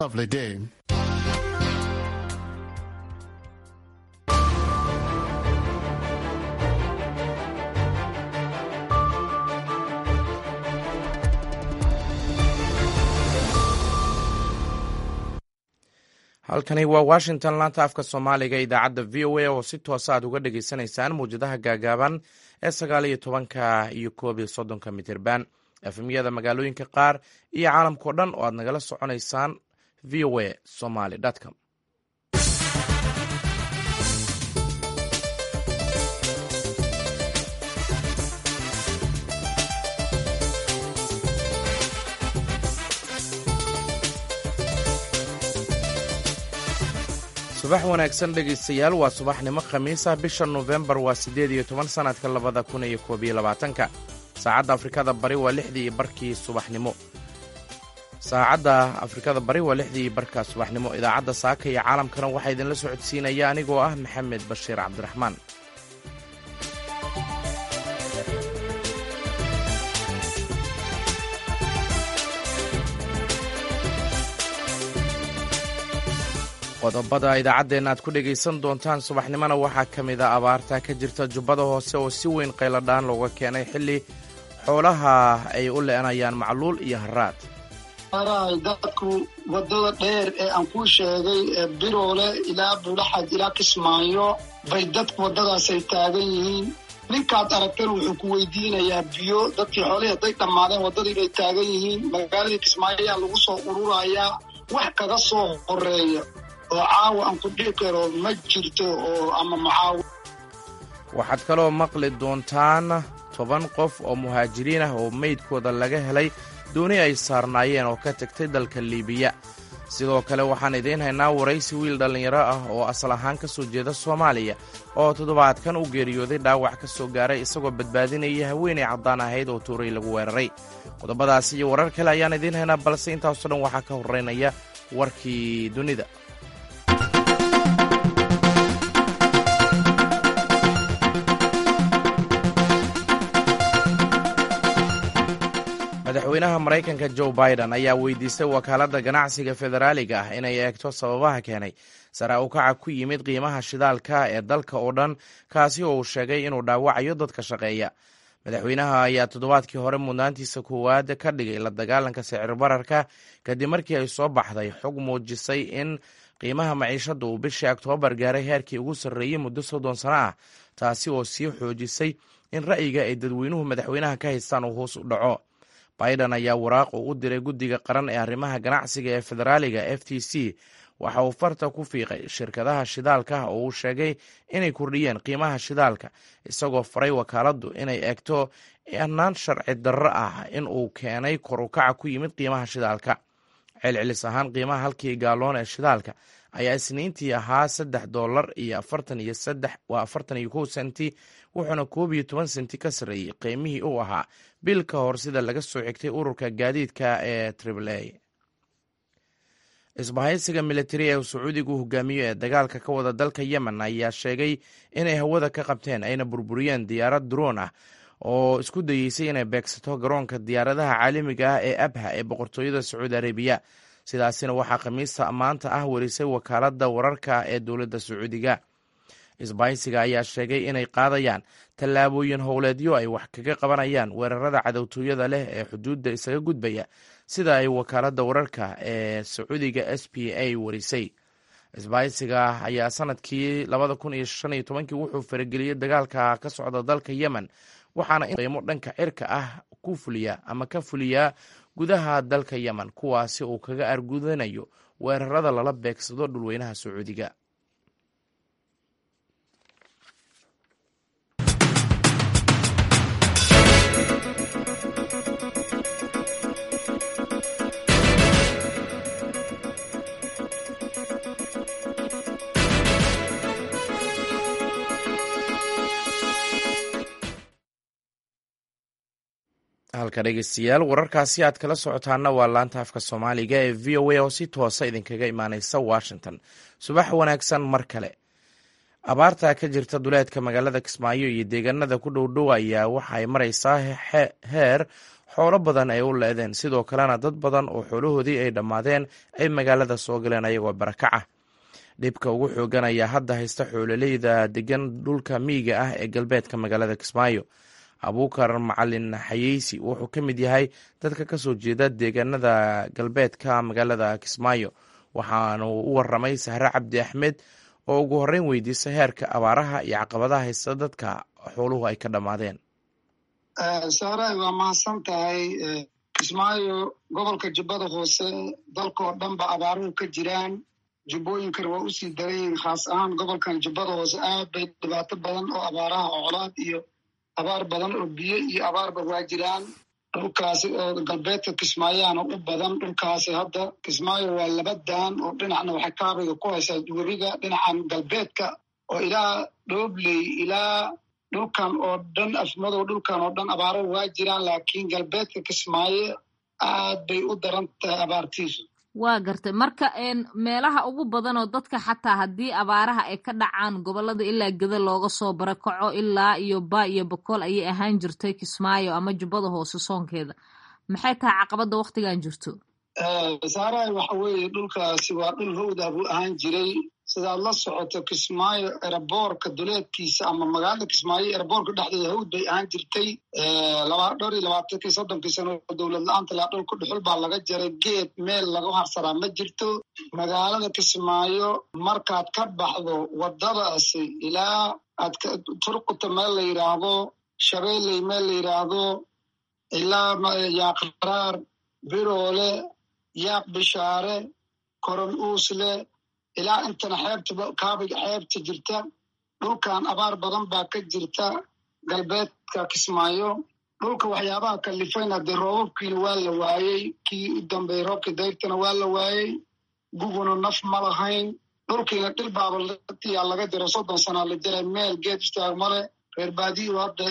Lovely day. halkani waa washington laanta afka soomaaliga idaacadda v o a oo si toosa aad uga dhagaysanaysaan mawjadaha gaagaaban ee sagaal iyo tobanka iyo koob iyo soddonka mitirban efemyada magaalooyinka qaar iyo caalamkao dhan oo aad nagala soconaysaan v o a somaly com subax wanaagsan dhegaystayaal waa subaxnimo khamiis ah bisha nofembar waa siddeed iyo toban sannadka labada kun iyo koob iyo labaatanka saacadda afrikada bari waa lixdii iyo barkii subaxnimo saacadda afrikada bari waa lixdii iyo barka subaxnimo idaacadda saaka iyo caalamkana waxaa idinla socodsiinaya anigoo ah maxamed bashiir cabdiraxmaan qodobada idaacaddeenna aad ku dhegaysan doontaan subaxnimona waxaa ka mid a abaarta ka jirta jubbada hoose oo si weyn qayladhaan looga keenay xilli xoolaha ay u le'enayaan macluul iyo haraad arahay dadku waddada dheer ee aan kuu sheegay ee biroole ilaa buulaxad ilaa kismaayo bay dadku waddadaasay taagan yihiin ninkaad aragtana wuxuu ku weydiinayaa biyo dadkii xoolihii hadday dhammaadeen waddadii bay taagan yihiin magaaladii kismaayo ayaa lagu soo ururayaa wax kaga soo horeeya oo caawa aan ku dhihi karo ma jirto oo ama macaawi waxaad kaloo maqli doontaan toban qof oo muhaajiriin ah oo meydkooda laga helay dooni ay saarnaayeen oo ka tagtay dalka liibiya sidoo kale waxaan idiin haynaa waraysi wiil dhallinyaro ah oo asal ahaan ka soo jeeda soomaaliya oo toddobaadkan u geeriyooday dhaawac ka soo gaaray isagoo badbaadinaya haweenay caddaan ahayd oo tuuray lagu weeraray qodobadaas iyo warar kale ayaan idiin haynaa balse intaasoo dhan waxaa ka horreynaya warkii dunida madaxweynaha maraykanka joe biden ayaa weydiistay wakaaladda ganacsiga federaaliga ah inay eegto sababaha keenay sare ukaca ku yimid qiimaha shidaalka ee dalka oo dhan kaasi oo uu sheegay inuu dhaawacayo dadka shaqeeya madaxweynaha ayaa toddobaadkii hore mudnaantiisa koowaad ka dhigay la dagaalanka sicir bararka kadib markii ay soo baxday xog muujisay in qiimaha maciishadda uu bishii oktoobar gaaray heerkii ugu sarreeyey muddo soddon sano ah taasi oo sii xoojisay in ra'yiga ay dadweynuhu madaxweynaha ka haystaan uu hoos u dhaco biden ayaa waraaq uu u diray guddiga qaran ee arrimaha ganacsiga ee federaaliga f t c waxa uu farta ku fiiqay shirkadaha shidaalka oo uu sheegay inay kordhiyeen qiimaha shidaalka isagoo faray wakaaladdu inay eegto annaan sharci darro ah in uu keenay kor ukaca ku yimid qiimaha shidaalka celcelis ahaan qiimaha halkii gaaloon ee shidaalka ayaa isniintii ahaa saddex dollar iyo afartan iyo saddex waa afartan iyo kow senti wuxuuna koob iyo toban senti ka sarreeyey qiimihii uu ahaa bil ka hor sida laga soo xigtay ururka gaadiidka ee triple a isbahaysiga militari ee sacuudigu hogaamiyo ee dagaalka ka wada dalka yemen ayaa sheegay inay hawada ka qabteen ayna burburiyeen diyaarad droon ah oo isku dayeysay inay beegsato garoonka diyaaradaha caalamiga ah ee abha ee boqortooyada sacuudi arabiya sidaasina waxaa khamiista maanta ah warisay wakaaladda wararka ee dowladda sacuudiga isbahaysiga ayaa sheegay inay qaadayaan tallaabooyin howleedyo ay wax kaga qabanayaan weerarada cadowtooyada leh ee xuduudda isaga gudbaya sida ay wakaaladda wararka ee sacuudiga s p a warisay isbahaysiga ayaa sanadkii labada kun iyo shan iyo tobankii wuxuu farageliyey dagaalka ka socda dalka yemen waxaana qiimo dhanka cirka ah ku fuliya ama ka fuliyaa gudaha dalka yemen kuwaasi uu kaga argudanayo weerarada lala beegsado dhulweynaha sacuudiga halka dhegeystayaal wararkaasi aad kala socotaana waa laanta afka soomaaliga ee v o a oo si toosa idinkaga imaaneysa washington subax wanaagsan mar kale abaarta ka jirta duleedka magaalada kismaayo iyo deegaanada ku dhow dhow ayaa waxa ay maraysaa heer xoolo badan ay u leedeen sidoo kalena dad badan oo xoolahoodii ay dhammaadeen ay magaalada soo galeen ayagoo barakaca dhibka ugu xoogan ayaa hadda haysta xoololeyda degan dhulka miyiga ah ee galbeedka magaalada kismaayo abuukar macalin xayeysi wuxuu ka mid yahay dadka kasoo jeeda deegaanada galbeedka magaalada kismaayo waxaanu u waramay sahre cabdi axmed oo ugu horreyn weydiisa heerka abaaraha iyo caqabadaha haysta dadka xooluhu ay ka dhammaadeen saaray waa mahadsan tahay kismaayo gobolka jubbada hoose dalkaoo dhan ba abaaruhu ka jiraan jubbooyinkana waa usii daran yihiin khaas ahaan gobolkan jubbada hoose aad bay dhibaato badan oo abaaraha ocolaad iyo abaar badan oo biyo iyo abaarba waa jiraan dhulkaasi oo galbeedka kismaayaana u badan dhulkaasi hadda kismaayo waa laba daan oo dhinacna waxay kaabiga ku haysaa webiga dhinacan galbeedka oo ilaa dhoobley ilaa dhulkan oo dhan afmadow dhulkan oo dhan abaaro waa jiraan laakiin galbeedka kismaayo aad bay u daran tahay abaartiisu waa gartay marka meelaha ugu badan oo dadka xataa haddii abaaraha ay ka dhacaan gobolada ilaa geda looga soo barakaco ilaa iyo ba iyo bokool ayay ahaan jirtay kismaayo ama jubbada hoose soonkeeda maxay tahay caqabadda waktigan jirto saaraay waxa weeye dhulkaasi waa dhul howdah buu ahaan jiray sidaad la socoto kismaayo eraboorka duleedkiisa ama magaalada kismaayo eraboorka dhexdeeda hawd bay ahaan jirtay dhowr iyo labaatankii soddonkii sano dowlad la-aanta laa dhulka dhuxul baa laga jaray geed meel lagu harsaraa ma jirto magaalada kismaayo markaad ka baxdo waddadaasi ilaa aad turquta meel la yidhaahdo shabeelley meel la yidhaahdo ilaa yaaqaraar biroole yaaq bishaare koron uusle ilaa intana xeebta kaabiga xeebta jirta dhulkan abaar badan baa ka jirta galbeedka kismaayo dhulka waxyaabaha kalifayna dee roobabkiina waa la waayey kii u dambeeyey roobkii dayrtana waa la waayey guguna naf ma lahayn dhulkiina dhil baaba yaa laga jiro soddon sanaa la jiray meel geed istaag male reer baadiyu hadda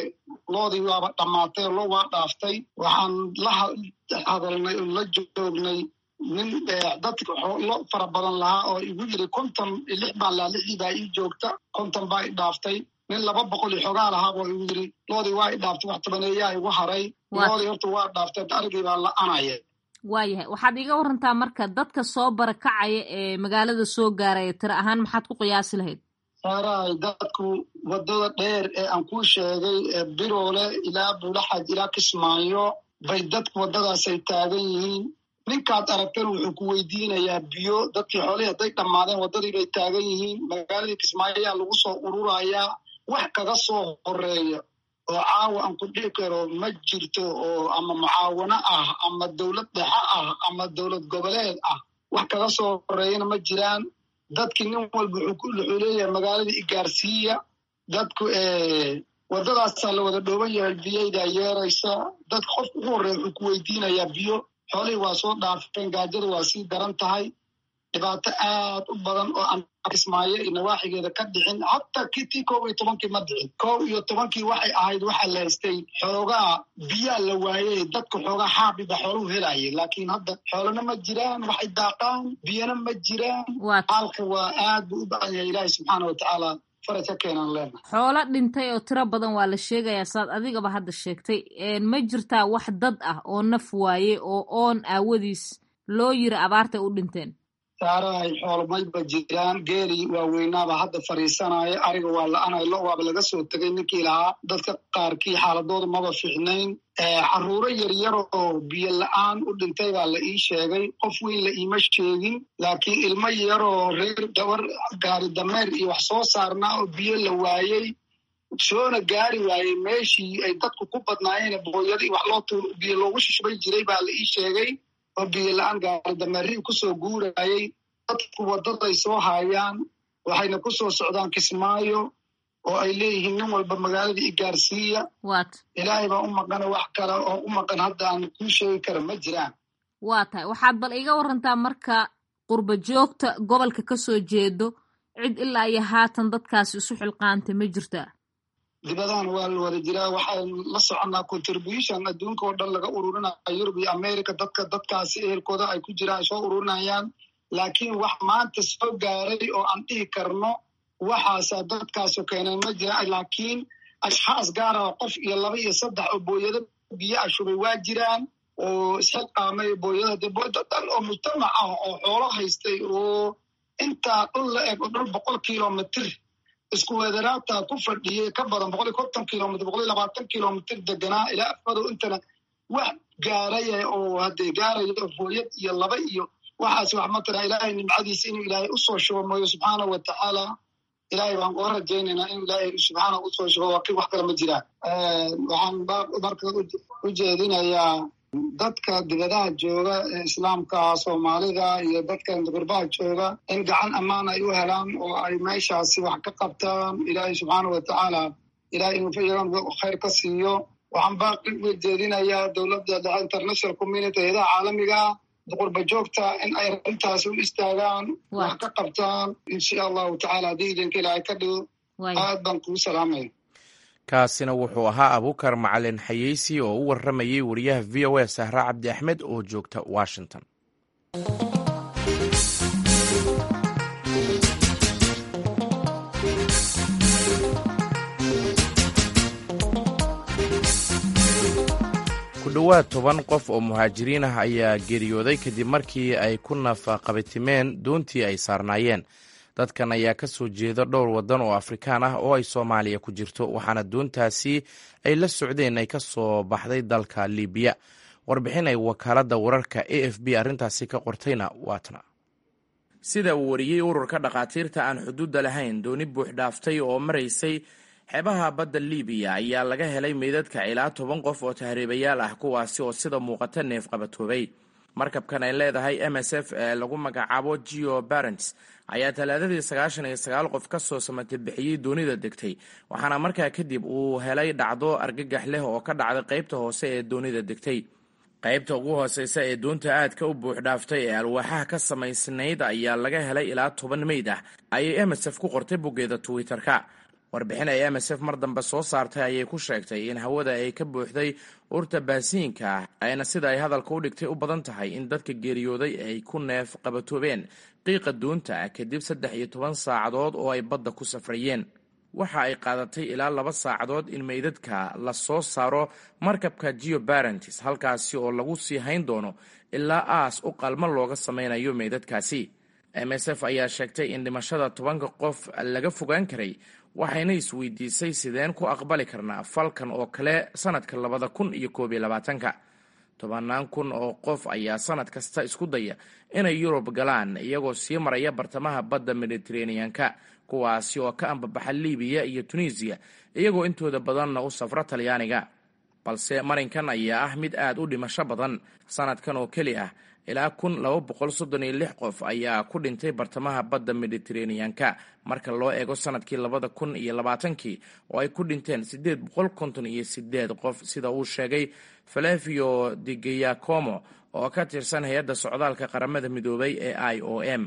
loodii waaba dhammaatay oo loo waa dhaaftay waxaan la hadalnay oo la joognay nin dadka lo fara badan lahaa oo igu yiri konton lix baan lahaa lixdii baa ii joogta konton baa i dhaaftay nin laba boqol iyo xogaa lahaa boo igu yiri loodii waa i dhaaftay wax tobaneeyaa igu haray loodii horta waa dhaaftay arigii baa la anaya waayahay waxaad iiga warantaa marka dadka soo barakacaya ee magaalada soo gaaraya tiro ahaan maxaad ku qiyaasi lahayd saaraay dadku waddada dheer ee aan kuu sheegay biroole ilaa buulaxaj ilaa kismaayo bay dadku waddadaasay taagan yihiin ninkaad aragtana wuxuu ku weydiinayaa biyo dadkii xoolihii hadday dhammaadeen waddadii bay taagan yihiin magaaladii kismaayo ayaa lagu soo ururayaa wax kaga soo horeeya oo caawa aan ku dhihi karo ma jirto oo ama mucaawano ah ama dowlad dhexe ah ama dowlad goboleed ah wax kaga soo horeeyana ma jiraan dadkii nin walba wuxuu leeyahay magaaladii igaarsiiya dadku waddadaasaa la wada dhooban yahay biyaydaa yeeraysa dadka qofka ugu horreeya wuxuu ku weydiinayaa biyo xoolihii waa soo dhaafeen gaajada waa sii daran tahay dhibaato aad u badan oo aan kismaayo iyo nawaaxigeeda ka dhicin hataa kitii kow iyo tobankii ma dhicin kow iyo tobankii waxay ahayd waxaa la haystay xoogaa biyaa la waayey dadka xoogaa xaabiba xooluhu helayay laakiin hadda xoolana ma jiraan waxay daaqaan biyana ma jiraan xaalka waa aad buu u badan yahay ilaahi subxaana watacaala faraj ka keenaan leena xoolo dhintay oo tiro badan waa la sheegayaa saad adigaba hadda sheegtay ma jirtaa wax dad ah oo naf waaye oo oon aawadiis loo yiri abaartay u dhinteen saarahay xoolomayba jiraan geeli waaweynaaba hadda fadhiisanaya ariga waa la-anay lo waaba laga soo tegay ninkii lahaa dadka qaarkii xaaladooda maba fiicnayn caruuro yaryar oo biyo la-aan u dhintay baa la ii sheegay qof weyn la iima sheegin laakiin ilmo yaroo reer gabar gaari dameer iyo wax soo saarnaa oo biyo la waayey soona gaari waayey meeshii ay dadku ku badnaayeen booyadii wax loo biyo loogu shushbay jiray baa la ii sheegay oo biyo la-aan gaari dameerihii kusoo guurayay dadku waddaday soo haayaan waxayna ku soo socdaan kismaayo oo ay leeyihiin nin walba magaaladii igaarsiiya ilaahay baa u maqana wax kale oo u maqan hadda aan kuu sheegi kara ma jiraan waa tahay waxaad bal iga warantaa marka qurba joogta gobolka ka soo jeedo cid ilaa iyo haatan dadkaasi isu xilqaantay ma jirtaa dibadahan waa la wada jiraa waxaan la soconnaa contribution adduunka oo dhan laga ururinaya yurub iyo america dadka dadkaasi ehelkooda ay ku jiraan ay soo ururinayaan laakiin wax maanta soo gaaray oo aan dhihi karno waxaasa dadkaasu keenay ma jira laakiin ashxaas gaara qof iyo laba iyo saddex oo booyado biyo a shubay waa jiraan oo isxilqaamay booyada de booyado dhan oo mujtamac ah oo xoolo haystay oo intaa dhul la eg oo dhul boqol kilomitr isku weedaraata ku fadhiyey ka badan boqol iyo konton kilomitr boqol iyo labaatan kilomitr deganaa ilaa afadow intana wax gaaraya oo hadee gaaraya oo booyad iyo laba iyo waxaas wax matala ilaahay nimcadiisa inuu ilaahay usoo shubo mooyo subxaanahu watacaala ilaahay baan uga rajaynaynaa in ilaahay subxaana usoo shubo waa ki wax kale ma jiraan waxaan marka u jeedinayaa dadka dibadaha jooga ee islaamka soomaalida iyo dadka gurbaha jooga in gacan ammaan ay u helaan oo ay meeshaasi wax ka qabtaan ilaahay subxaana watacaala ilahay inuu iyagan khayr ka siiyo waxaan baaqi u jeedinayaa dowladda dhexe international community hayadaha caalamiga qurba joogta in ay arrintaas u istaagaan wax ka qabtaan insha allahu tacala haddii idinka ilaahay ka dhigo aad baan kuu salaamaya kaasina wuxuu ahaa abuukar macalin xayeysi oo u warramayey wariyaha v o a sahra cabdi axmed oo joogta washington ku dhowaad toban qof oo muhaajiriin ah ayaa geeriyooday kadib markii ay ku nafaqabatimeen doontii ay saarnaayeen dadkan ayaa ka soo jeeda dhowr waddan oo afrikaan ah oo ay soomaaliya ku jirto waxaana doontaasi ay la socdeen ay ka soo baxday dalka libiya warbixin ay wakaaladda wararka a f b arrintaasi ka qortayna waatna sida uu wariyey ururka dhakhaatiirta aan xuduudda lahayn dooni buuxdhaaftay oo maraysay xeebaha badda libiya ayaa laga helay meydadka ilaa toban qof oo tahriibayaal ah kuwaasi oo sida muuqata neef qabatoobay markabkan ay leedahay m s f ee lagu magacaabo geo barents ayaa talaadadii sagaashan iyo sagaal qof ka soo samatay bixiyey doonida degtay waxaana markaa kadib uu helay dhacdo argagax leh oo ka dhacday qaybta hoose ee doonida degtay qaybta ugu hooseysa ee doonta aadka u buuxdhaaftay ee alwaaxaha ka samaysnayd ayaa laga helay ilaa toban meyd ah ayay m s f ku qortay boggeeda twitter-ka warbixin ay m s f mar dambe soo saartay ayay ku sheegtay in hawada ay ka buuxday urta baasiinka ah ayna sida ay hadalka u dhigtay u badan tahay in dadka geeriyooday ay ku neef qabatoobeen qiiqa doonta ah kadib saddex iyo toban saacadood oo ay badda ku safrayeen waxa ay qaadatay ilaa laba saacadood in meydadka la soo saaro markabka geo barentis halkaasi oo lagu sii hayn doono ilaa aas u qalmo looga samaynayo meydadkaasi m s f ayaa sheegtay in dhimashada tobanka qof laga fogaan karay waxayna isweydiisay sideen ku aqbali karnaa falkan oo kale sanadka labada kun iyo koob iyo labaatanka tobanaan kun oo qof ayaa sanad kasta isku daya inay yurub galaan iyagoo sii maraya bartamaha badda mediteraneanka kuwaasi oo ka ambabaxa libiya iyo tunisiya iyagoo intooda badanna u safra talyaaniga balse marinkan ayaa ah mid aad u dhimasho badan sanadkan oo keli ah ilaa kun laba boqol soddon iyo lix qof ayaa ku dhintay bartamaha badda mediteraneanka marka loo eego sanadkii labada kun iyo labaatankii oo ay ku dhinteen siddeed boqol konton iyo sideed qof sida uu sheegay falevio de giacomo oo ka tirsan hay-adda socdaalka qaramada midoobay ee i o m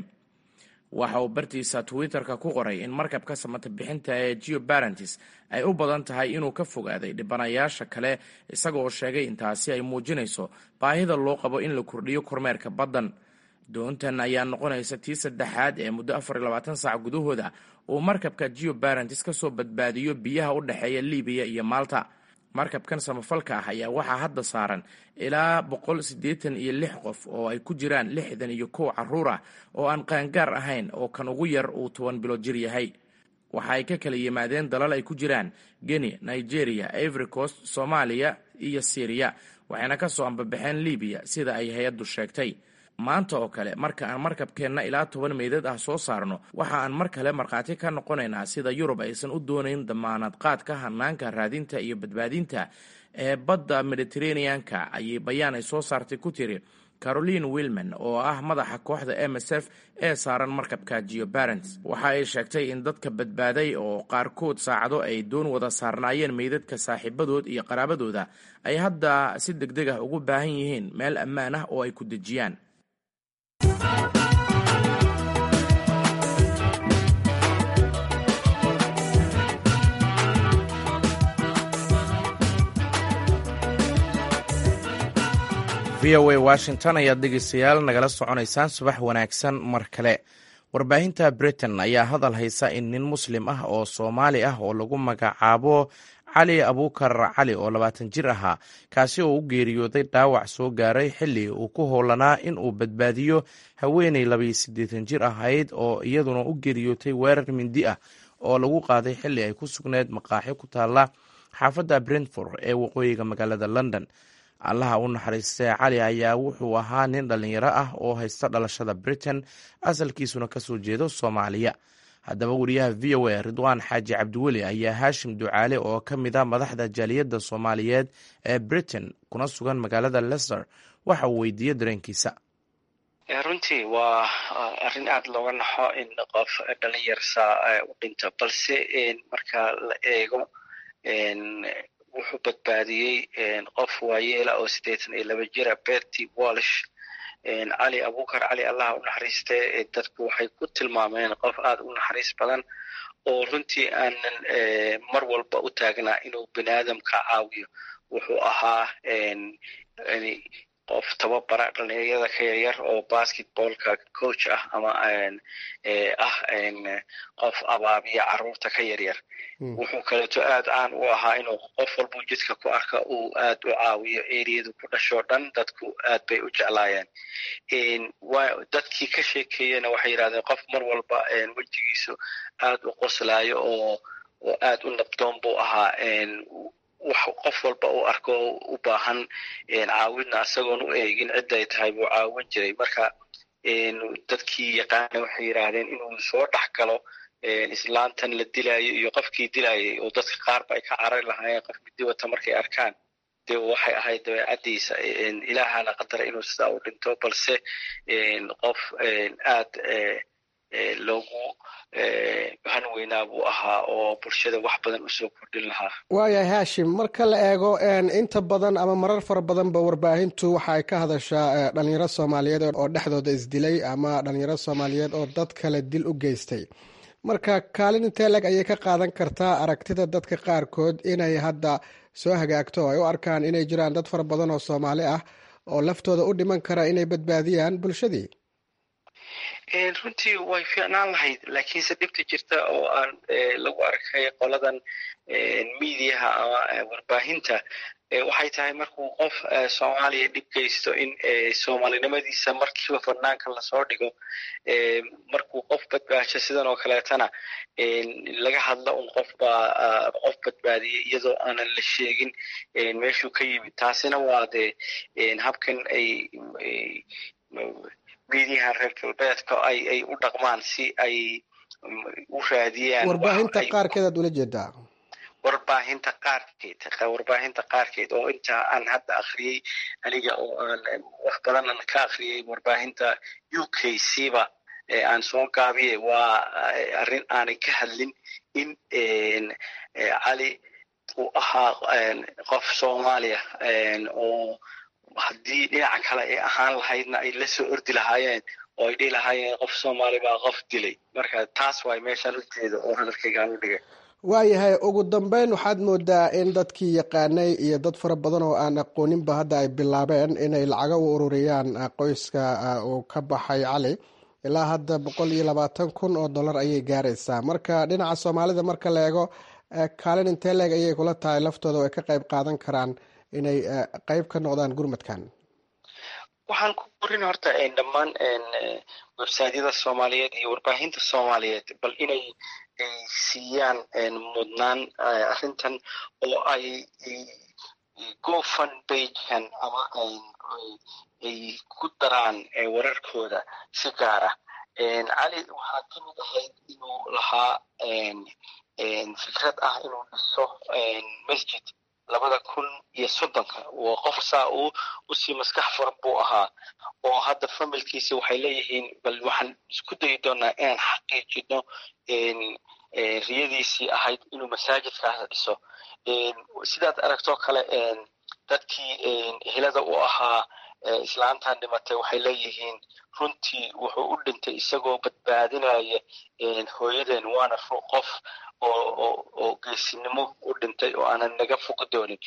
waxa uu bartiisa twitter-ka ku qoray in markabka samata bixinta ee geo barentis ay u badan tahay inuu ka fogaaday dhibanayaasha kale isaga oo sheegay intaasi ay muujinayso baahida loo qabo in la kordhiyo kormeerka baddan doontan ayaa noqonaysa tii saddexaad ee muddo afar iyo labaatan saac gudahooda uu markabka geo barentis ka soo badbaadiyo biyaha u dhexeeya libiya iyo malta markabkan samafalka ah ayaa waxaa hadda saaran ilaa boqol siddeetan iyo lix qof oo ay ku jiraan lixdan iyo kow carruur ah oo aan qaangaar ahayn oo kan ugu yar uu toban bilood jir yahay waxa ay ka kala yimaadeen dalal ay ku jiraan geni nigeria ivory coast soomaaliya iyo syriya waxayna ka soo ambabaxeen libiya sida ay hay-addu sheegtay maanta oo kale marka aan markabkeenna ilaa toban meydad ah soo saarno waxa aan mar kale markhaati ka noqonaynaa sida yurub aysan u doonayn damaanad qaadka hanaanka raadinta iyo badbaadinta ee badda mediteraneanka ayay bayaan ay soo saartay ku tiri caroline wilman oo ah madaxa kooxda m s f ee saaran markabka geo barents waxa ay sheegtay in dadka badbaaday oo qaarkood saacado ay doon wada saarnaayeen meydadka saaxiibadood iyo qaraabadooda ay hadda si deg deg ah ugu baahan yihiin meel ammaan ah oo ay ku dejiyaan v o a washington ayaad dhegeystayaal nagala soconaysaan subax wanaagsan mar kale warbaahinta britain ayaa hadal haysa in nin muslim ah oo soomaali ah oo lagu magacaabo cali abuukar cali oo labaatan jir ahaa kaasi oo u geeriyooday dhaawac soo gaaray xilli uu ku howlanaa in uu badbaadiyo haweeney labayo siddeetan jir ahayd oo iyaduna u geeriyootay weerar mindi ah oo lagu qaaday xilli ay ku sugneyd maqaaxi ku taalla xaafadda brentford ee waqooyiga magaalada london allaha u naxariistee cali ayaa wuxuu ahaa nin dhallinyaro ah oo haysta dhalashada britain asalkiisuna kasoo jeedo soomaaliya haddaba wariyaha v o a ridwaan xaaji cabdiweli ayaa haashim ducaale oo ka mid a madaxda jaaliyadda soomaaliyeed ee britain kuna sugan magaalada lester waxa uu weydiiyey dareenkiisa runtii waa arrin aada looga naxo in qof dhalinyarsaa u dhinto balse marka la eego wuxuu badbaadiyey qof waayeela oo siddeetan iyo laba jira berty walsh cali abuukar cali allah u naxariiste dadku waxay ku tilmaameen qof aada u naxariis badan oo runtii aanan mar walba u taagnaa inuu bini aadamka caawiyo wuxuu ahaa qof tababara dhalinyarada ka yaryar oo basketballka coach ah ama ah qof abaabiya caruurta ka yaryar wuxuu kaleeto aad caan u ahaa inuu qof walbuu jidka ku arka uu aad u caawiyo eriyadu ku dhashoo dhan dadku aad bay u jeclaayeen dadkii ka sheekeeyena waxay yidhahdeen qof mar walba wejigiisu aad u qoslaayo oo oo aad u nabdoon buu ahaa qof walba uu arko u baahan caawidna isagoon u eegin cidday tahay buu caawin jiray marka dadkii yaqaana waxay yidhaahdeen inuu soo dhex galo islaantan la dilaayo iyo qofkii dilayay oo dadka qaarba ay ka carari lahaayeen qof midi wata markay arkaan dee waxay ahayd dabeecaddiisa ilaahana qadara inuu sidaa u dhinto balse qof aad loogu hanweynaa buu ahaa oo bulshada wax badan usoo kordhin lahaa waayahay haashim marka la eego inta badan ama marar fara badanba warbaahintu waxa ay ka hadashaa dhalinyaro soomaaliyeed oo dhexdooda isdilay ama dhalinyaro soomaaliyeed oo dad kale dil u geystay marka kaalin intee leg ayay ka qaadan kartaa aragtida dadka qaarkood inay hadda soo hagaagto oo ay u arkaan inay jiraan dad fara badan oo soomaali ah oo laftooda u dhiman kara inay badbaadiyaan bulshadii runtii way fiicnaan lahayd laakiinse dhibta jirta oo aan lagu arkay qoladan miidiyaha ama warbaahinta waxay tahay markuu qof soomaaliya dhib geysto in soomaalinimadiisa markiiba fanaanka lasoo dhigo markuu qof badbaasho sidan oo kaleetana laga hadlo un qof baa qof badbaadiyay iyadoo aanan la sheegin meeshuu ka yimid taasina waa dee habkan ay miidiyaha reer galbeedka ay ay u dhaqmaan si ay u raadiyaan warbaahinta qaarkeed aad ula jeedaa warbaahinta qaarkeed warbaahinta qaarkeed oo inta aan hadda akhriyey aniga oo aan wax badan aan ka akhriyey warbaahinta u k c ba aan soo gaabiye waa arrin aanay ka hadlin in cali uu ahaa qof soomaaliya oo haddii dhinaca kale ay ahaan lahaydna ay la soo ordi lahaayeen oo ay dhihi lahaayeen qof soomaali baa qof dilay marka taas waay meeshaan ujeeda oo hadalkaygaan u dhigay waayahay ugu dambeyn waxaad moodaa in dadkii yaqaanay iyo dad fara badan oo aan aqooninba hadda ay bilaabeen inay lacago u ururiyaan qoyska uu ka baxay cali ilaa hadda boqol iyo labaatan kun oo dollar ayay gaaraysaa marka dhinaca soomaalida marka la eego kaalin intee leeg ayay kula tahay laftooda oo ay ka qayb qaadan karaan inay qayb ka noqdaan gurmadkan waxaan ku korin horta dhammaan websaydyada soomaaliyeed iyo warbaahinta soomaaliyeed bal inay siiyaan mudnaan arrintan oo ay gofun bagekan ama ay ku daraan wararkooda si gaara cali waxaa ka mid ahayd inuu lahaa fikrad ah inuu dhiso masjid labada kun iyo soddonka waa qof saa uu usii maskax furan buu ahaa oo hadda familkiisi waxay leeyihiin bal waxaan isku dayi doonaa inaan xaqiijino riyadiisii ahayd inuu masaajidkaas dhiso sidaad aragtoo kale dadkii helada u ahaa islaantan dhimatay waxay leeyihiin runtii wuxuu u dhintay isagoo badbaadinaya hooyadeen waana qof oo geesinimo u dhintay oo aanan naga fogi doonin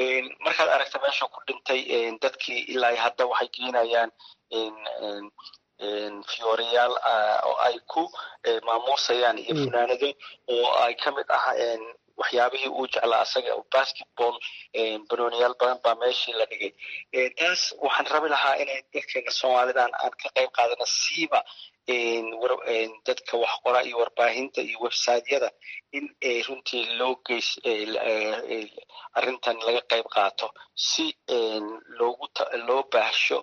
markaad aragta meesha ku dhintay dadkii ilaa hadda waxay geenayaan fiyoorayaal oo ay ku maamuusayaan iyo funaanado oo ay ka mid ah waxyaabihii uu jeclaa asaga basketball banooniyaal badan baa meeshii la dhigay taas waxaan rabi lahaa inay dadkeena soomaalidan aan ka qayb qaadana siiba dadka wax qora iyo warbaahinta iyo websiteyada in runtii loo geys arrintan laga qayb qaato si loogu loo baahsho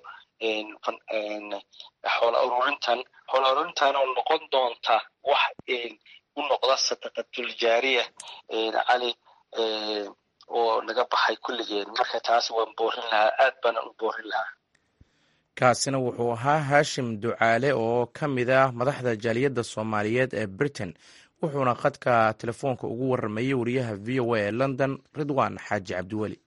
xoola ururintan xoola ururintan oo noqon doonta wax u noqda sadaqatul jaariya cali oo naga baxay kulligeen marka taas waan boorin lahaa aad baana u boorin lahaa kaasina wuxuu ahaa haashim ducaale oo ka mid ah madaxda jaaliyadda soomaaliyeed ee britain wuxuuna khadka telefoonka ugu warramayey wariyaha v o a ee london ridwan xaaji cabdiweli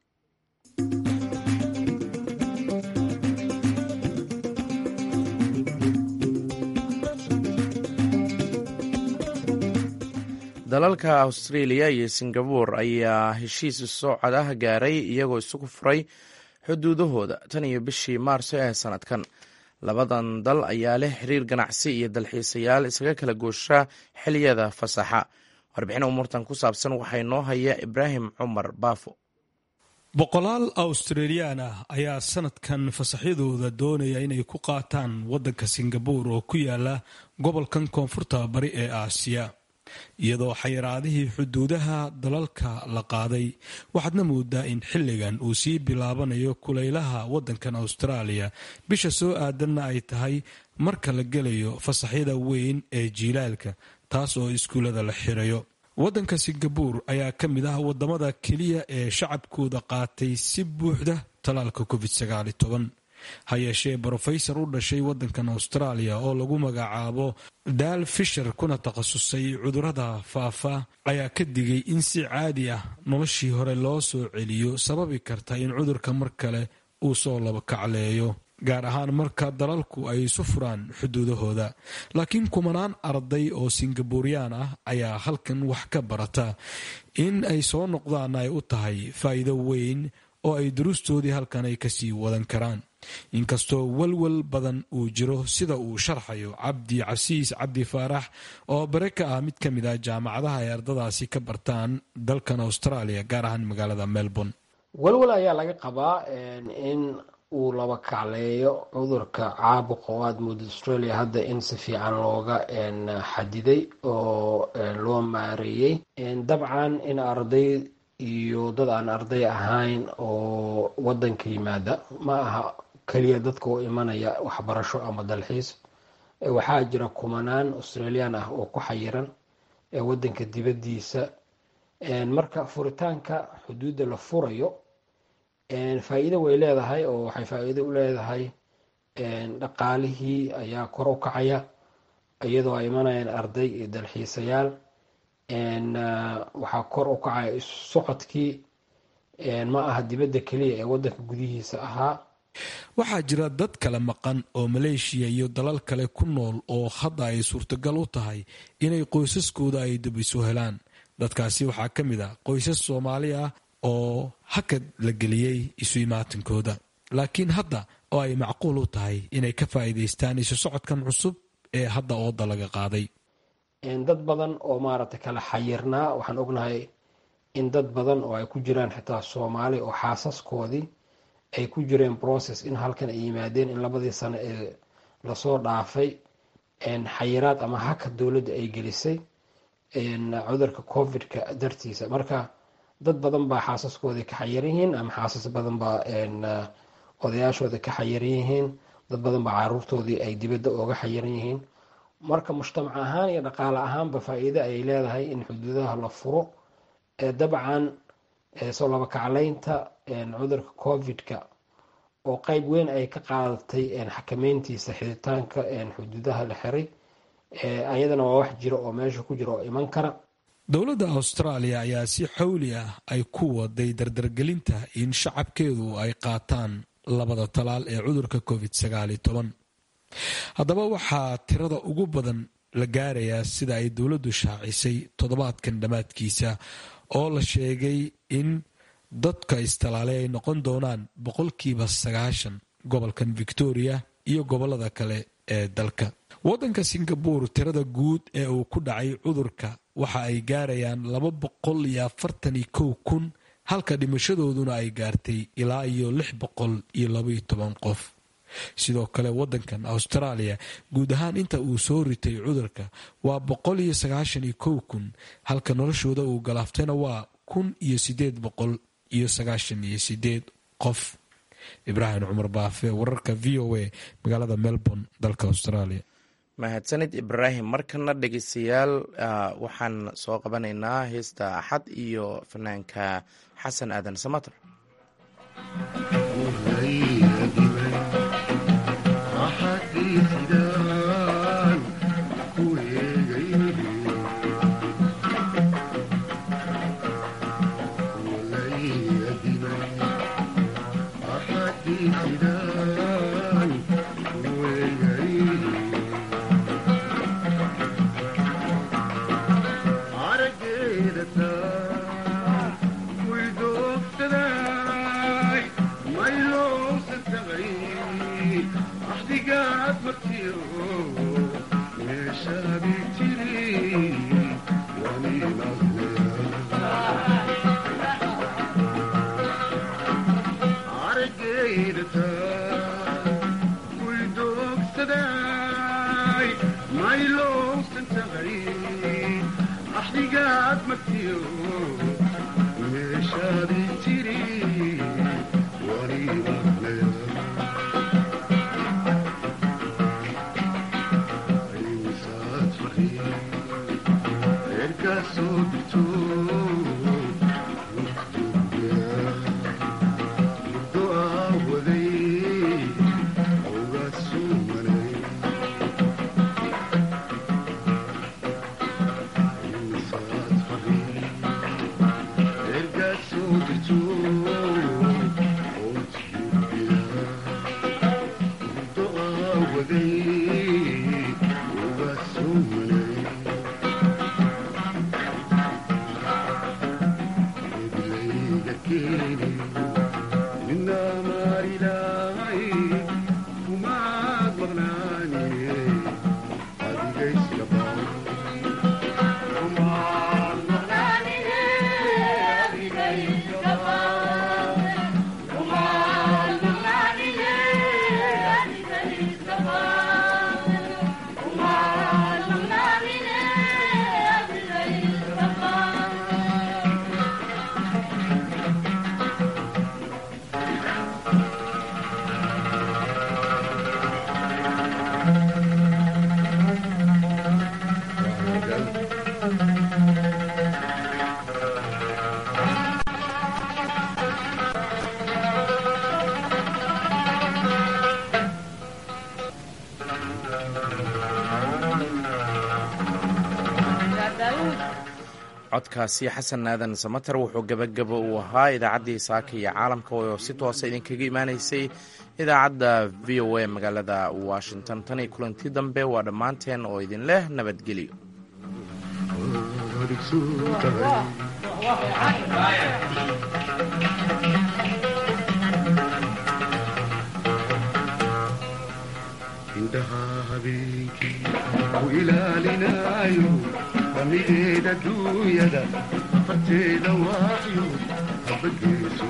dalalka australia iyo singabore ayaa heshiis socod ah gaaray iyagoo isugu furay xuduudahooda tan iyo bishii maarso ee sanadkan labadan dal ayaa leh xiriir ganacsi iyo dalxiisayaal isaga kala goosha xiliyada fasaxa warbixin umuurtan ku saabsan waxaa inoo haya ibraahim cumar baafo boqolaal australiyaan ah ayaa sanadkan fasaxyadooda doonaya inay ku qaataan waddanka singabuur oo ku yaala gobolkan koonfurta bari ee aasiya iyadoo xayiraadihii xuduudaha dalalka la qaaday waxaadna moodaa in xilligan uu sii bilaabanayo kulaylaha waddankan austraaliya bisha soo aadanna ay tahay marka la gelayo fasaxyada weyn ee jiilaalka taas oo iskuullada la xirayo waddanka singabuur ayaa ka mid ah wadamada keliya ee shacabkooda qaatay si buuxda talaalka covid ha yeeshee brofesor u dhashay waddankan austraaliya oo lagu magacaabo daal fisher kuna takhasusay cudurrada faafa ayaa ka digay in si caadi ah noloshii hore loo soo celiyo sababi karta in cudurka mar kale uu soo labakacleeyo gaar ahaan marka dalalku ay isu furaan xuduudahooda laakiin kumanaan arday oo singabuuriyaan ah ayaa halkan wax ka barata in ay soo noqdaan ay u tahay faa'iido weyn oo ay duruustoodii halkan ay kasii wadan karaan inkastoo walwal badan uu jiro sida uu sharxayo cabdi casiis cabdi faarax oo bare ka ah mid ka mid ah jaamacadaha ay ardadaasi ka bartaan dalkan australia gaar ahaan magaalada melbourne walwal ayaa laga qabaa in uu laba kacleeyo cudurka caabuqa oo aada mooda australia hadda in si fiican looga xadiday oo loo maareeyey dabcan in arday iyo dad aan arday ahayn oo wadanka yimaada ma aha keliya dadka oo imanaya waxbarasho ama dalxiis waxaa jira kumanaan australian ah oo ku xayiran ee wadanka dibadiisa marka furitaanka xuduudda la furayo faa-iido way leedahay oo waxay faa-iido u leedahay dhaqaalihii ayaa kor u kacaya iyadoo ay imanayaan arday iyo dalxiisayaal waxaa kor u kacaya isu socodkii ma aha dibadda keliya ee wadanka gudihiisa ahaa waxaa jira dad kale maqan oo maleeshiya iyo dalal kale ku nool oo hadda ay suurtagal u tahay inay qoysaskooda ay dib isu helaan dadkaasi waxaa ka mid ah qoysas soomaali ah oo hakad la geliyey isu imaatinkooda laakiin hadda oo ay macquul u tahay inay ka faa'iidaystaan isu socodkan cusub ee hadda ooda laga qaaday dad badan oo maaragtay kala xayirnaa waxaan ognahay in dad badan oo ay ku jiraan xitaa soomaali oo xaasaskoodii ay ku jireen process in halkan ay yimaadeen in labadii sano ee lasoo dhaafay xayiraad ama haka dowladda ay gelisay cudurka covid-ka dartiisa marka dad badan baa xaasaskoodii ka xayiran yihiin ama xaasas badan baa odayaashooda ka xayiran yihiin dad badan baa caruurtoodii ay dibadda ooga xayiran yihiin marka mujtamac ahaan iyo dhaqaale ahaanba faa-iide ayay leedahay in xuduudaha la furo dabcan soo laba kacleynta cudurka covid-ka oo qeyb weyn ay ka qaadatay xakameyntiisa xiditaanka xuduudaha la xiray ayadana waa wax jira oo meesha ku jira oo iman kara dowladda austraaliya ayaa si xawli ah ay ku waday dardargelinta in shacabkeedu ay qaataan labada talaal ee cudurka covid sagaal iyo toban haddaba waxaa tirada ugu badan la gaarayaa sida ay dowladdu shaacisay toddobaadkan dhammaadkiisa oo la sheegay in dadka istalaalay ay noqon doonaan boqolkiiba sagaashan gobolkan victoria iyo gobolada kale ee dalka waddanka singabore tirada guud ee uu ku dhacay cudurka waxa ay gaarayaan laba boqol iyo afartan iyo kow kun halka dhimashadooduna ay gaartay ilaa iyo lix boqol iyo labaiyo toban qof sidoo kale wadankan australia guud ahaan inta uu soo ritay cudurka waa boqol iyo sagaashan iyo kow kun halka noloshooda uu galaaftayna waa kun iyo sideed boqol iyo sagaashan iyo sideed qof ibraahim cumar baafe wararka v o a magaalada melbourne dalka australia mahadsanid ibraahim markana dhegeystayaal waxaan soo qabanaynaa heesta axad iyo fanaanka xasan aadan samater codkaasi xasan aadan samater wuxuu gebagabo uu ahaa idaacaddii saaka iyo caalamka oo si toosa idinkaga imaanaysay idaacadda v o a magaalada washington tan iyo kulanti dambe waa dhammaanteen oo idin leh nabadgelyo indhaha habeenkii u ilaalinaayo damideeda duunyada farteeda waayo habageeso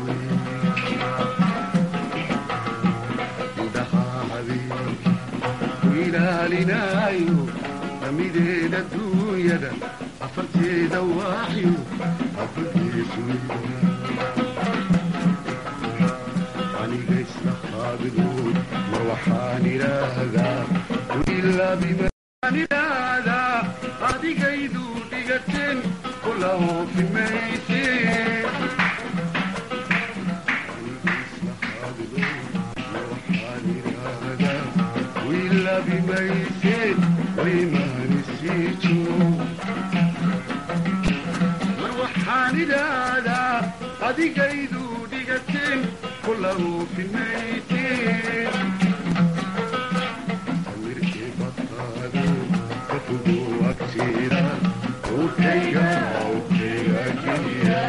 indhaha habeenkii u ilaalinaayo damideeda duunyada afarteeda waayo habageeso aniga isla qaabilood ma waxaan idhaahdaa ilaa bimaan idhaahdaa adigaydu dhigateen kula hoofi mayse bimayse waymaanisiijo mar waxaan idhaahdaa adigaydu dhigateen kula hoofi mayse samirkee baqaado kafugo agteeda owkayga owkayga geliya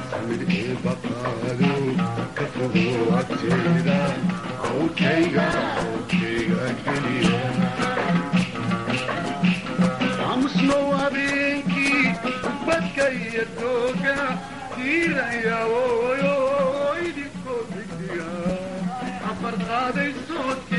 samirkee baqaado kafugo agteeda owkayga iyo dooga diiraya ooyo idinkoo midiya afar qaaday sood